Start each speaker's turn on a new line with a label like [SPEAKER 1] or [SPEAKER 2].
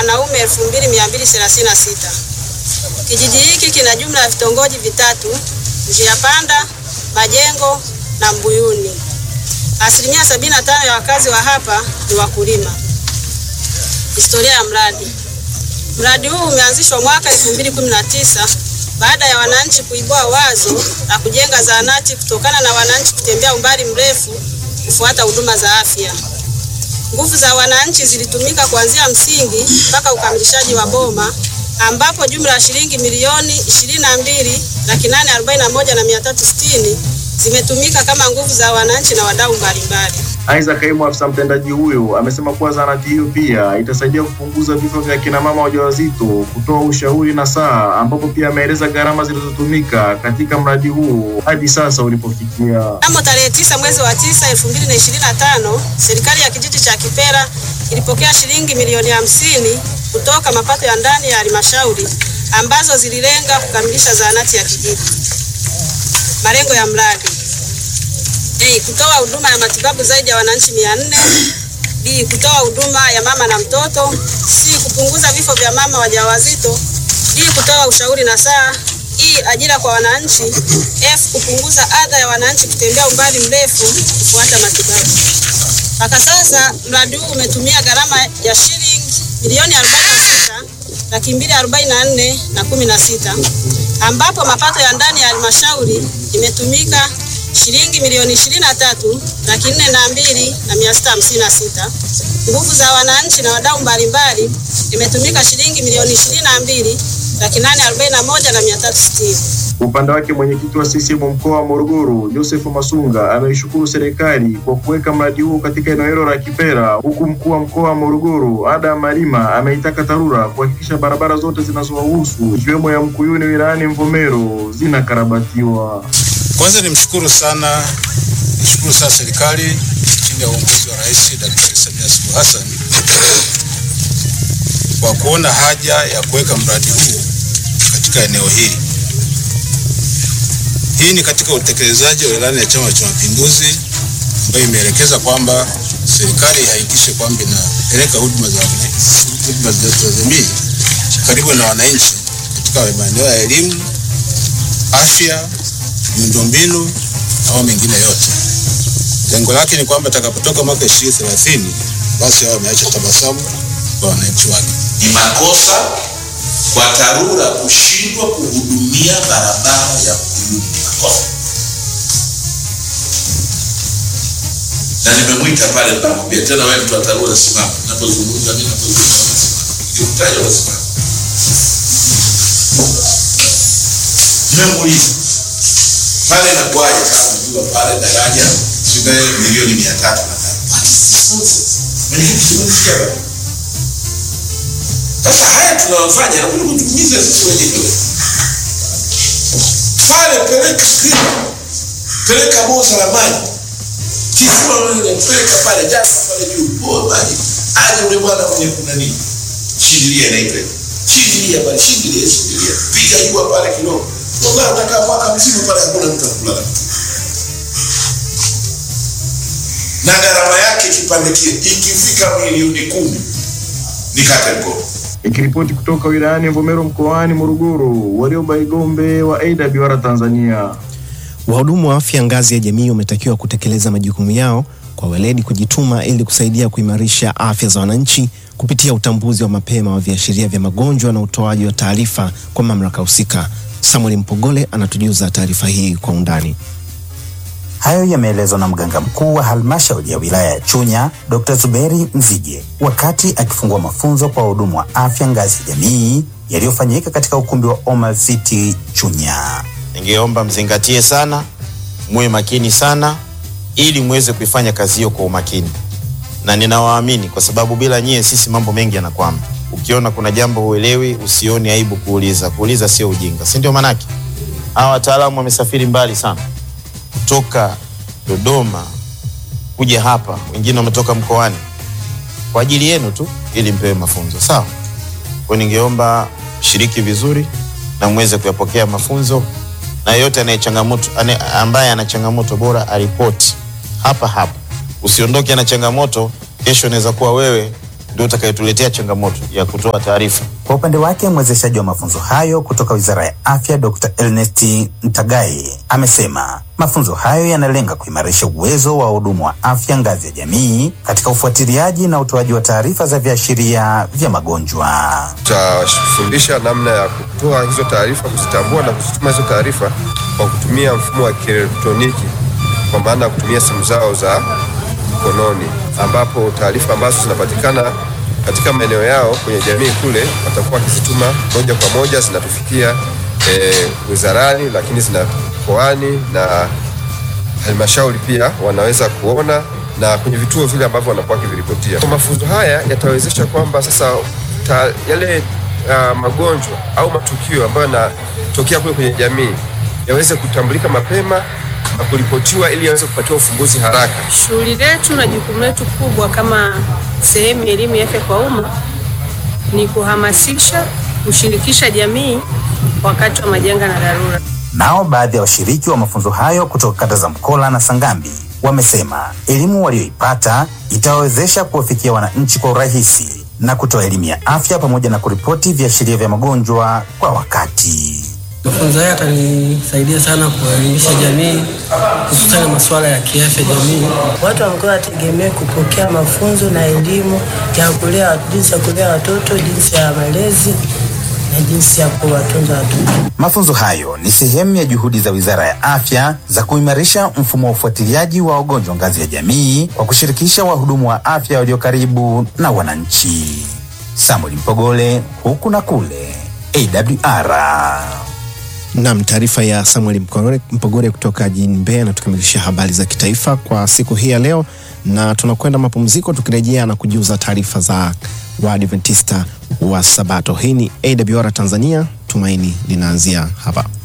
[SPEAKER 1] wanaume 2236. Kijiji hiki kina jumla ya vitongoji vitatu: Njia Panda, Majengo na Mbuyuni. Asilimia 75 ya wakazi wa hapa ni wakulima. Historia ya mradi. Mradi huu umeanzishwa mwaka 2019 baada ya wananchi kuibua wazo la kujenga zahanati kutokana na wananchi kutembea umbali mrefu kufuata huduma za afya. Nguvu za wananchi zilitumika kuanzia msingi mpaka ukamilishaji wa boma ambapo jumla ya shilingi milioni 22 laki nane arobaini na moja na mia tatu sitini zimetumika kama nguvu za wananchi na wadau mbalimbali.
[SPEAKER 2] Aidha, kaimu afisa mtendaji huyo amesema kuwa zahanati hiyo pia itasaidia kupunguza vifo vya kina mama wajawazito, kutoa ushauri na saa, ambapo pia ameeleza gharama zilizotumika katika mradi huu hadi sasa ulipofikia.
[SPEAKER 1] Mnamo tarehe tisa mwezi wa tisa elfu mbili na ishirini na tano serikali ya kijiji cha Kipera ilipokea shilingi milioni hamsini kutoka mapato ya ndani ya halmashauri ambazo zililenga kukamilisha zahanati ya kijiji. Malengo ya mradi A. Kutoa huduma ya matibabu zaidi ya wananchi mia nne. B. Kutoa huduma ya mama na mtoto. C. Kupunguza vifo vya mama wajawazito. D. Kutoa ushauri na saa. E. Ajira kwa wananchi. F. Kupunguza adha ya wananchi kutembea umbali mrefu kufuata matibabu. Mpaka sasa mradi huu umetumia gharama ya shilingi milioni 46 laki mbili arobaini na nne na kumi na sita ambapo mapato ya ndani ya halmashauri imetumika shilingi milioni ishirini na tatu laki nne na mbili na mia sita hamsini na sita. Nguvu za wananchi na wadau mbalimbali imetumika shilingi milioni ishirini na mbili laki nane arobaini na moja na mia tatu sitini.
[SPEAKER 2] Kwa upande wake mwenyekiti wa CCM mkoa wa Morogoro Joseph Masunga ameishukuru serikali kwa kuweka mradi huo katika eneo hilo la Kipera, huku mkuu wa mkoa wa Morogoro Ada Malima ameitaka TARURA kuhakikisha barabara zote zinazowahusu ikiwemo ya Mkuyuni wilayani Mvomero zinakarabatiwa.
[SPEAKER 3] Kwanza nimshukuru sana, nishukuru sana serikali chini ya uongozi wa Rais Daktari Samia Suluhu Hassan kwa kuona haja ya kuweka mradi huu katika eneo hili. Hii ni katika utekelezaji wa ilani ya Chama cha Mapinduzi ambayo imeelekeza kwamba serikali ihakikishe kwamba inapeleka huduma za huduma za jamii karibu na wananchi katika maeneo ya elimu, afya, miundombinu au mengine yote. Lengo lake ni kwamba itakapotoka mwaka 2030 basi hao wameacha tabasamu kwa wananchi wake.
[SPEAKER 4] Ni makosa kwa TARURA kushindwa kuhudumia barabara ya Mkuyuni. Makosa. Na nimemwita pale, nikamwambia tena, wewe mtu wa TARURA simama, napozungumza mimi, napozungumza unasimama, nikikutaja unasimama. Nimemuuliza pale inakuwaje kama unajua pale daraja shilingi milioni mia tatu na tano. What is this nonsense? Mwenyekiti, tumemsikia baba. Sasa haya tunayofanya nakuja kutumiza sisi wenyewe. Pale peleka skripa, peleka boza la maji, tifua wewe, peleka pale, jaza pale juu, boa maji, aje ule bwana mwenye kuna nini, shindilia na ile shindilia pale, shindilia, shindilia, piga jua pale kidogo. Wallahi utakaa mwaka mzima pale, hakuna mtu akulala na gharama yake kipande kile ikifika milioni kumi nikate mkono.
[SPEAKER 2] Ikiripoti kutoka wilayani Mvomero mkoani Morogoro, Warioba Igombe wa AWR Tanzania.
[SPEAKER 5] Wahudumu wa afya ngazi ya jamii wametakiwa kutekeleza majukumu yao kwa weledi, kujituma ili kusaidia kuimarisha afya za wananchi kupitia utambuzi wa mapema wa viashiria vya magonjwa na utoaji wa taarifa kwa mamlaka husika. Samuel Mpogole anatujuza taarifa hii kwa undani.
[SPEAKER 6] Hayo yameelezwa na mganga mkuu wa halmashauri ya wilaya ya Chunya, Dr. Zuberi Mzige, wakati akifungua mafunzo kwa wahudumu wa afya ngazi ya jamii yaliyofanyika katika ukumbi wa Omar City Chunya.
[SPEAKER 7] Ningeomba mzingatie sana, muwe makini sana, ili muweze kuifanya kazi hiyo kwa umakini, na ninawaamini kwa sababu bila nyie sisi mambo mengi yanakwama. Ukiona kuna jambo huelewi, usioni aibu kuuliza. Kuuliza sio ujinga, si ndio? Manake hawa wataalamu wamesafiri mbali sana kutoka Dodoma kuja hapa, wengine wametoka mkoani kwa ajili yenu tu, ili mpewe mafunzo sawa. Kwa ningeomba shiriki vizuri na muweze kuyapokea mafunzo, na yeyote anaye changamoto ane, ambaye ana changamoto bora aripoti hapa hapa, usiondoke na changamoto. Kesho inaweza kuwa wewe ndio utakayotuletea changamoto ya kutoa taarifa.
[SPEAKER 6] Kwa upande wake mwezeshaji wa mafunzo hayo kutoka Wizara ya Afya Dr. Ernest Ntagai amesema mafunzo hayo yanalenga kuimarisha uwezo wa wahudumu wa afya ngazi ya jamii katika ufuatiliaji na utoaji wa taarifa za viashiria vya magonjwa.
[SPEAKER 8] Tutafundisha namna ya kutoa hizo taarifa, kuzitambua na kuzituma hizo taarifa kwa kutumia mfumo wa kielektroniki, kwa maana ya kutumia simu zao za mkononi, ambapo taarifa ambazo zinapatikana katika maeneo yao kwenye jamii kule watakuwa wakizituma moja kwa moja, zinatufikia eh, wizarani, lakini zina mkoani na halmashauri pia wanaweza kuona na kwenye vituo vile ambavyo wanakuwa wakiviripotia. Kwa mafunzo haya yatawezesha kwamba sasa ta, yale uh, magonjwa au matukio ambayo yanatokea kule kwenye jamii yaweze kutambulika mapema na kuripotiwa ili yaweze kupatiwa ufumbuzi haraka.
[SPEAKER 9] Shughuli letu na jukumu letu kubwa kama sehemu ya elimu ya afya kwa umma ni kuhamasisha, kushirikisha jamii wakati wa majanga na dharura.
[SPEAKER 6] Nao baadhi ya washiriki wa mafunzo hayo kutoka kata za Mkola na Sangambi wamesema elimu walioipata itawawezesha kuwafikia wananchi kwa urahisi na kutoa elimu ya afya pamoja na kuripoti viashiria vya magonjwa kwa wakati.
[SPEAKER 10] Mafunzo haya yatanisaidia sana kuelimisha jamii hususani masuala ya kiafya jamii.
[SPEAKER 11] Watu wa mkoa wategemee kupokea mafunzo na elimu ya kulea, jinsi ya kulea watoto, jinsi ya malezi na jinsi ya kuwatunza watoto.
[SPEAKER 6] Mafunzo hayo ni sehemu ya juhudi za Wizara ya Afya za kuimarisha mfumo wa ufuatiliaji wa wagonjwa ngazi ya jamii kwa kushirikisha wahudumu wa afya walio karibu na wananchi. Samuel Mpogole, huku na kule, AWR.
[SPEAKER 5] Nam, taarifa ya Samuel Mpogore, Mpogore kutoka jijini Mbeya na tukamilisha habari za kitaifa kwa siku hii ya leo, na tunakwenda mapumziko, tukirejea na kujuza taarifa za Waadventista wa Sabato. Hii ni AWR Tanzania, tumaini linaanzia hapa.